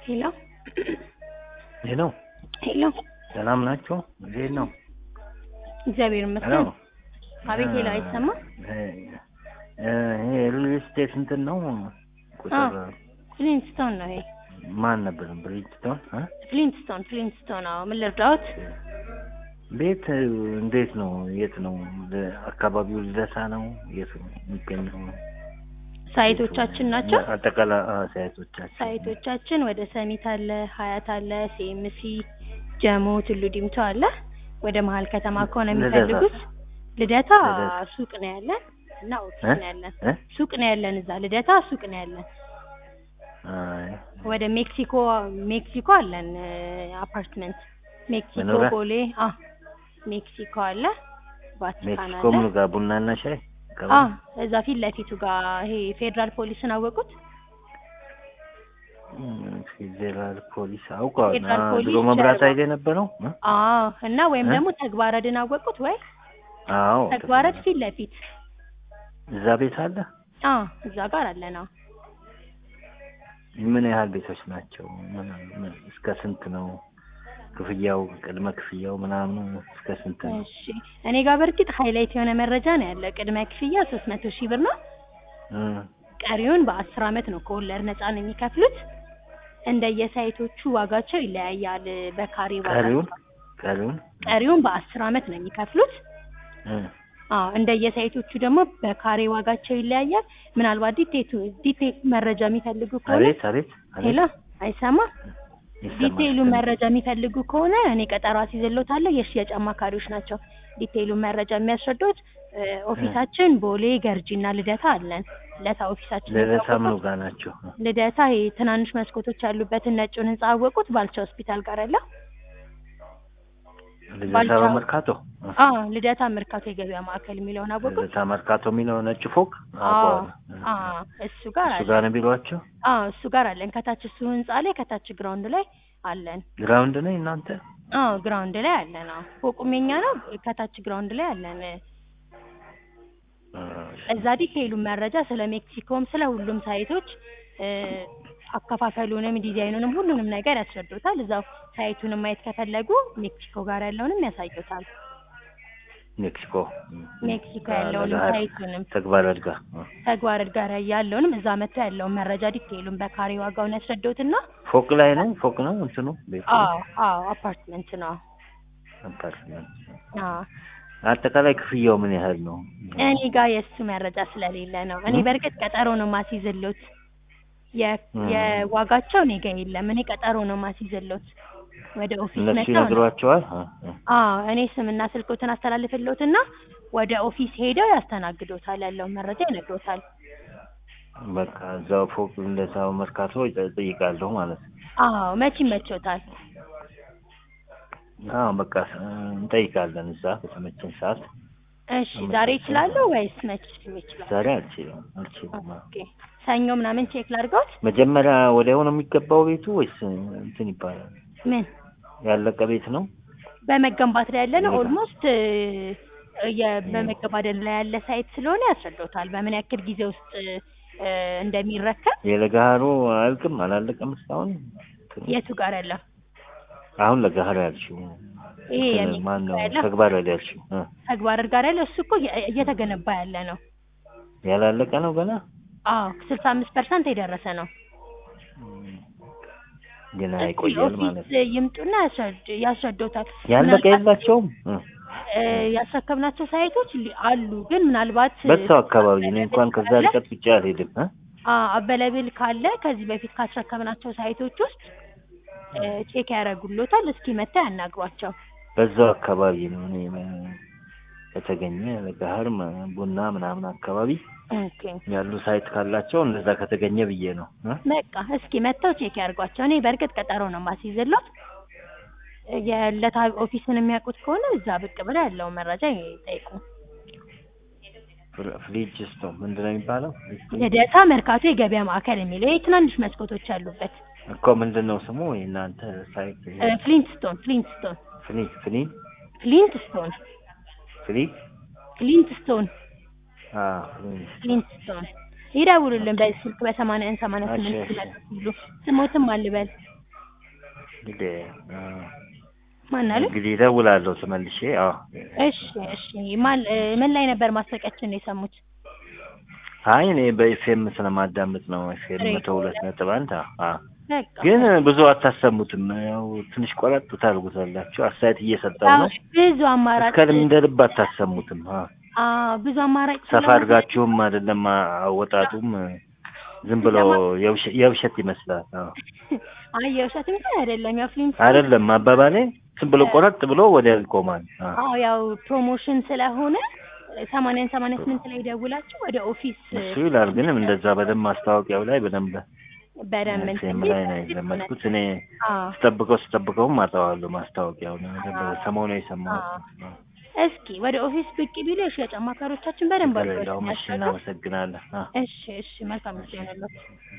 ሄሎ ይህ ነው። ሄሎ፣ ሰላም ናቸው። እንዴት ነው? እግዚአብሔር ሄሎ ይመስገን። አቤት። ሄሎ፣ አይሰማ? ይሄ ሪል ስቴት እንትን ነው ቁጥር ፍሊንትስቶን ነው ይሄ። ማን ነበር? ብሪጅስቶን እ? ፍሊንትስቶን፣ ፍሊንትስቶን። አዎ፣ ምን ልርዳዎት? ቤት እንዴት ነው? የት ነው? ል- አካባቢው ልደታ ነው? የት ነው የሚገኘው? ሳይቶቻችን ናቸው። አጠቃላይ አ፣ ሳይቶቻችን ሳይቶቻችን ወደ ሰሚት አለ፣ ሀያት አለ፣ ሲኤምሲ፣ ጀሞ፣ ቱሉ ዲምቱ አለ። ወደ መሀል ከተማ ከሆነ ልደታ? የሚፈልጉት ልደታ ልደታ? ሱቅ ነው ያለን እና ኦፊስ እ? ነው ያለን። እ? ሱቅ ነው ያለን እዛ ልደታ ሱቅ ነው ያለን። አይ፣ ወደ ሜክሲኮ ሜክሲኮ አለን አፓርትመንት ሜክሲኮ መኖሪያ? ቦሌ አ ሜክሲኮ አለ ቫቲካን ሜክሲኮ አለ ምኑ ጋር ቡናና ሻይ አ አካባቢ? እዛ ፊት ለፊቱ ጋር ይሄ ፌዴራል ፖሊስን አወቁት እም፣ ፌዴራል ፖሊስ አውቀዋል። ፌዴራል አ፣ ፖሊስ ድሮ መብራት ጀርባ። ኃይል የነበረው እ? አ እና ወይም እ? ደግሞ ተግባረድን አወቁት ወይ አዎ ተግባረድ ፊት ለፊት እዛ ቤት አለ። አ እዛ ጋር አለ ነው ምን ያህል ቤቶች ናቸው? ምን ምን እስከ ስንት ነው ክፍያው? ቅድመ ክፍያው ምናምኑ እስከ ስንት ነው? እሺ እኔ ጋር በእርግጥ ሃይላይት የሆነ መረጃ ነው ያለ ቅድመ ክፍያ ሶስት መቶ ሺህ ብር ነው እ፣ ቀሪውን በአስር አመት ነው ከወለድ ነፃ ነው የሚከፍሉት እንደየሳይቶቹ ዋጋቸው ይለያያል በካሬ ዋጋ ቀሪውን ቀሪውን ቀሪውን በአስር አመት ነው የሚከፍሉት እ፣ አዎ እንደየሳይቶቹ ደግሞ በካሬ ዋጋቸው ይለያያል ምናልባት ዲቴቱ ዲቴል መረጃ የሚፈልጉ ከሆነ አቤት አቤት ሄሎ አይሰማ ይሰማል። ዲቴይሉን መረጃ የሚፈልጉ ከሆነ እኔ ቀጠሮ አስይዝልዎታለሁ የሽያጭ አማካሪዎች ናቸው ዲቴይሉን መረጃ የሚያስረዱት እ፣ ኦፊሳችን ቦሌ ገርጂና ልደታ አለን ልደታ ኦፊሳችን ልደታ ምኑ የሚታወቀው ጋር ናቸው? ልደታ ይሄ ትናንሽ መስኮቶች ያሉበትን ነጩን ህንጻ አወቁት ባልቻ ሆስፒታል ጋር አለ ልደታ ባልቻ- በመርካቶ እ፣ አ ልደታ መርካቶ የገበያ ማዕከል የሚለውን አወቁት ልደታ መርካቶ የሚለው ነጭ ፎቅ አ አውቀዋለሁ። አ እሱ ጋር እሱ አለ ጋር ነው ቢሏቸው። አ እሱ ጋር አለን ከታች እሱ ህንጻ ላይ ከታች ግራውንድ ላይ አለን ግራውንድ ነው እናንተ? አዎ ግራውንድ ላይ አለን አዎ ፎቁም የኛ ነው ከታች ግራውንድ ላይ አለን እ፣ እዛ ዲቴይሉን መረጃ ስለ ሜክሲኮም ስለ ሁሉም ሳይቶች እ፣ አከፋፈሉንም ዲዛይኑንም ሁሉንም ነገር ያስረዱታል እዛው ሳይቱንም ማየት ከፈለጉ ሜክሲኮ ጋር ያለውንም ያሳዩታል ሜክሲኮ እ፣ ሜክሲኮ እ፣ ያለውንም ለገሃር ሳይቱንም ተግባር አድጋ እ። ተግባር ጋር ያለውንም እዛ መጥተው ያለውን መረጃ ዲቴይሉን በካሬ ዋጋውን ያስረዱትና ፎቅ ላይ ነው ፎቅ ነው እንትኑ ቤቱ አዎ አዎ አፓርትመንት ነው አፓርትመንት አዎ አጠቃላይ ክፍያው ምን ያህል ነው? እኔ ጋር የእሱ መረጃ ስለሌለ ነው እኔ እ? በእርግጥ ቀጠሮ ነው ማስይዝሎት የ- እ። የዋጋቸው እኔ ጋር የለም እኔ ቀጠሮ ነው ማስይዝሎት ወደ ኦፊስ እነሱ መጥተው ነው ይነግሯቸዋል። እ፣ እ። አዎ እኔ ስምና ስልኮትን አስተላልፍልዎትና ወደ ኦፊስ ሄደው ያስተናግዶታል ያለውን መረጃ ይነግሮታል በቃ እዛው ፎቅ እንደዛው መርካቶ ይጠ- እጠይቃለሁ ማለት ነው። አዎ መቼ ይመቾታል አዎ በቃ እ፣ እንጠይቃለን እዛ በተመቸን ሰዓት። እሺ ዛሬ ይችላሉ ወይስ መቼ ይችላል ዛሬ አልችልም አልችልም። አዎ። ኦኬ ሰኞ ምናምን ቼክ ላድርገውት መጀመሪያ ወዲያው ነው የሚገባው ቤቱ ወይስ እንትን ይባላል? ምን ያለቀ ቤት ነው? በመገንባት ላይ ያለ ነው ይመጣል። ኦልሞስት በመገባደድ ላይ ያለ ሳይት ስለሆነ ያስረዳውታል በምን ያክል ጊዜ ውስጥ እ፣ እንደሚረከብ የለገሃሩ አያልቅም አላለቀም እስካሁን? እንትኑ? የቱ ጋር ያለው አሁን ለገሃሩ ያልሽው ይሄ እንትን የሚ- ማን ነው ያለው ተግባር ላይ ያልሽው እ፣ ተግባር ጋር ያለው እሱ እኮ እየ- እየተገነባ ያለ ነው ያላለቀ ነው ገና? አዎ ስልሳ አምስት ፐርሰንት የደረሰ ነው ገና እስኪ ይቆያል ማለት ኦፊስ ነው። ይምጡና ያስረድ- ያስረዱታል ያለቀ ምናልባት የላቸውም? እ፣ እ፣ ያስረከብናቸው ሳይቶች ሊ- አሉ ግን ምናልባት በዛው አካባቢ እኔ እንኳን ከዛ ካለ- ርቀት ብቻ አልሄድም እ? አበለብል ካለ ከዚህ በፊት ካስረከብናቸው ሳይቶች ውስጥ እ፣ ቼክ ያደርጉሎታል እስኪ መጥተው ያናግሯቸው በዛው አካባቢ ነው እኔ እ፣ ከተገኘ ለገሃር ም- ቡና ምናምን አካባቢ ኦኬ ያሉ ሳይት ካላቸው እንደዛ ከተገኘ ብዬ ነው እ? በቃ እስኪ መጥተው ቼክ ያድርጓቸው። እኔ በእርግጥ ቀጠሮ ነው ማስይዝሎት። የለታ ኦፊስን የሚያውቁት ከሆነ እዛ ብቅ ብለው ያለውን መረጃ ይጠይቁ። ፍሪ- ፍሪጅ ስቶ ምንድን ነው የሚባለው? ልደታ መርካቶ የገበያ ማዕከል የሚለው ይሄ ትናንሽ መስኮቶች ያሉበት እኮ ምንድን ነው ስሙ የእናንተ ሳይት? እ፣ ፍሊንትስቶን ፍሊንትስቶን ፍኒ ፍኒ ፍሊንትስቶን ፍሪ ፍሊንትስቶን አ ፍኒ ፍሊንትስቶን ይደውሉልን በዚህ ስልክ በሰማንያ አንድ ሰማንያ እሺ፣ ስምንት እሺ። ሲሉ ስሞትም አልበል እንግዲህ አ፣ ማን አሉ? እንግዲህ እደውላለሁ ተመልሼ። አዎ እሺ እሺ። ማን እ፣ ምን ላይ ነበር ማስታወቂያችን ነው የሰሙት? አይ እኔ በኤፍኤም ስለማዳምጥ ነው። ኤፍኤም ሬዲዮ መቶ ሁለት ነጥብ አንድ አ አ። በቃ ግን ብዙ አታሰሙትም። ያው ትንሽ ቆረጥ ታርጉታላችሁ። አስተያየት እየሰጠው ያው ነው። ብዙ አማራጭ እስከ እንደ ልብ አታሰሙትም። አ አዎ ብዙ አማራጭ ሰፋ ስለሆነ አድርጋችሁም አይደለም አ- አወጣጡም ዝም ብሎ የውሸ- የውሸት ይመስላል። አዎ አይ የውሸት እንኳን አይደለም። ያው ፊልም አይደለም አባባሌ ዝም ብሎ ቆረጥ ብሎ ወዲያው ይቆማል። አ አዎ ያው ፕሮሞሽን ስለሆነ ሰማንያን ሰማንያ ስምንት ላይ ደውላችሁ ወደ ኦፊስ እሱ ይላል። ግን እንደዛ በደንብ ማስታወቂያው ላይ በደንብ በደንብ ኤፍኤም ላይ ነው የለመድኩት እኔ አዎ ስጠብቀው ስጠብቀውም አጠዋለሁ ማስታወቂያውን ሰሞኑ የሰማሁት ነው። እስኪ ወደ ኦፊስ ብቅ ቢሉ የሽያጭ አማካሪዎቻችን በደንብ ችግር አድርገው የለውም። እሺ ያስረዳሉ። እናመሰግናለን። አ እሺ እሺ መልካም ጊዜ ይሆንልዎት።